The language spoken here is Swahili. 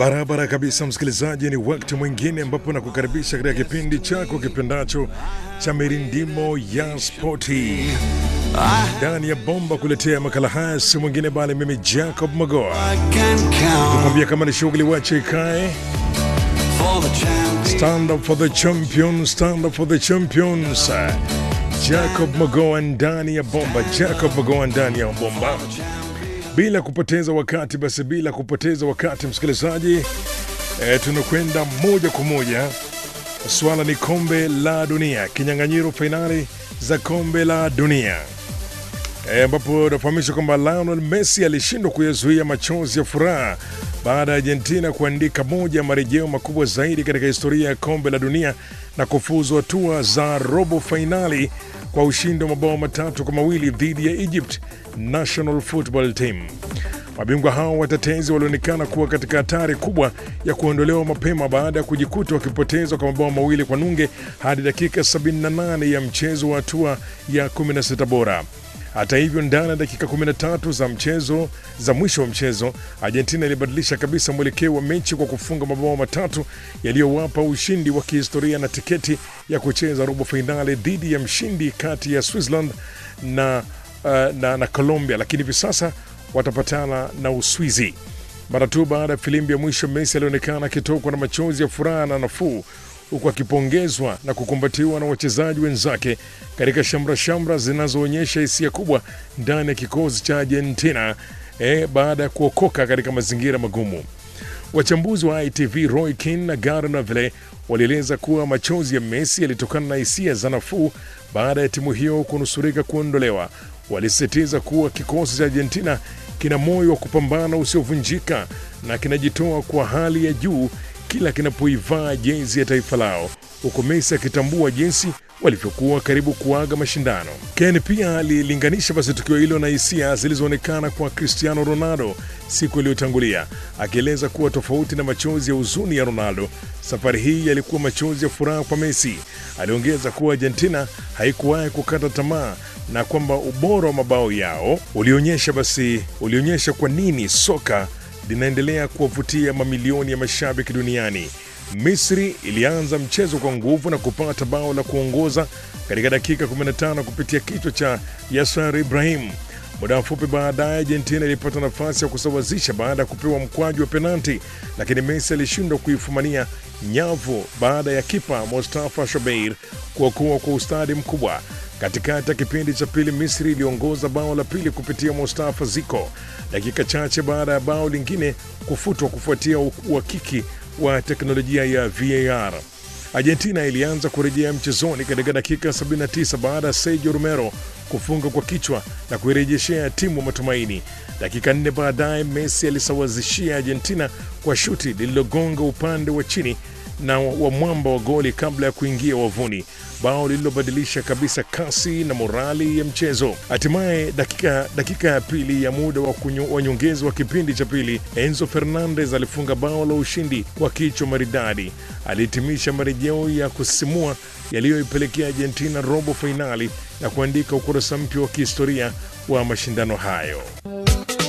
Barabara kabisa, msikilizaji, ni wakati mwingine ambapo nakukaribisha katika kipindi chako kipendacho cha mirindimo ya spoti ndani ya bomba. Kuletea makala haya si mwingine bali mimi Jacob Magoa, kumwambia kama ni shughuli wache ikae. Stand up for the champion, stand up for the champions. Jacob Magoa ndani ya bomba, Jacob Magoa ndani ya bomba bila kupoteza wakati basi, bila kupoteza wakati msikilizaji, e, tunakwenda moja kwa moja. Swala ni kombe la dunia, kinyang'anyiro fainali za kombe la dunia ambapo e, nafahamishwa kwamba Lionel Messi alishindwa kuyazuia machozi ya furaha baada ya Argentina kuandika moja ya marejeo makubwa zaidi katika historia ya kombe la dunia na kufuzu hatua za robo fainali kwa ushindi wa mabao matatu kwa mawili dhidi ya Egypt National Football Team. Mabingwa hao watetezi walionekana kuwa katika hatari kubwa ya kuondolewa mapema baada ya kujikuta wakipoteza kwa mabao mawili kwa nunge hadi dakika 78 ya mchezo wa hatua ya 16 bora. Hata hivyo, ndani ya dakika 13 za mchezo za mwisho wa mchezo, Argentina ilibadilisha kabisa mwelekeo wa mechi kwa kufunga mabao matatu yaliyowapa ushindi wa kihistoria na tiketi ya kucheza robo fainali dhidi ya mshindi kati ya Switzerland na, uh, na, na Colombia, lakini hivi sasa watapatana na Uswizi. Mara tu baada ya filimbi ya mwisho, Messi alionekana akitokwa na machozi ya furaha na nafuu huku akipongezwa na kukumbatiwa na wachezaji wenzake katika shamra shamra zinazoonyesha hisia kubwa ndani ya kikosi cha Argentina eh, baada ya kuokoka katika mazingira magumu. Wachambuzi wa ITV Roy Keane na Gary Neville walieleza kuwa machozi ya Messi yalitokana na hisia za nafuu baada ya timu hiyo kunusurika kuondolewa. Walisisitiza kuwa kikosi cha Argentina kina moyo wa kupambana usiovunjika na kinajitoa kwa hali ya juu kila kinapoivaa jezi ya taifa lao, huku Messi akitambua jinsi walivyokuwa karibu kuaga mashindano. Ken pia alilinganisha basi tukio hilo na hisia zilizoonekana kwa Cristiano Ronaldo siku iliyotangulia, akieleza kuwa tofauti na machozi ya huzuni ya Ronaldo, safari hii yalikuwa machozi ya furaha kwa Messi. Aliongeza kuwa Argentina haikuwahi kukata tamaa na kwamba ubora wa mabao yao ulionyesha basi ulionyesha kwa nini soka linaendelea kuwavutia mamilioni ya mashabiki duniani. Misri ilianza mchezo kwa nguvu na kupata bao la kuongoza katika dakika 15 kupitia kichwa cha Yasser Ibrahim. Muda mfupi baadaye, Argentina ilipata nafasi ya kusawazisha baada ya kupewa mkwaju wa penalti, lakini Messi alishindwa kuifumania nyavu baada ya kipa Mustafa Shobeir kuokoa kwa ustadi mkubwa. Katikati ya kipindi cha pili, Misri iliongoza bao la pili kupitia Mustafa Ziko dakika chache baada ya bao lingine kufutwa kufuatia uhakiki wa teknolojia ya VAR. Argentina ilianza kurejea mchezoni katika dakika 79 baada ya Sergio Romero kufunga kwa kichwa na kuirejeshea timu matumaini. Dakika nne baadaye, Messi alisawazishia Argentina kwa shuti lililogonga upande wa chini na wa mwamba wa goli kabla ya kuingia wavuni, bao lililobadilisha kabisa kasi na morali ya mchezo. Hatimaye dakika, dakika ya pili ya muda wa nyongeza wa kipindi cha pili, Enzo Fernandez alifunga bao la ushindi kwa kichwa maridadi. Alihitimisha marejeo ya kusisimua yaliyoipelekea Argentina robo fainali na kuandika ukurasa mpya wa kihistoria wa mashindano hayo.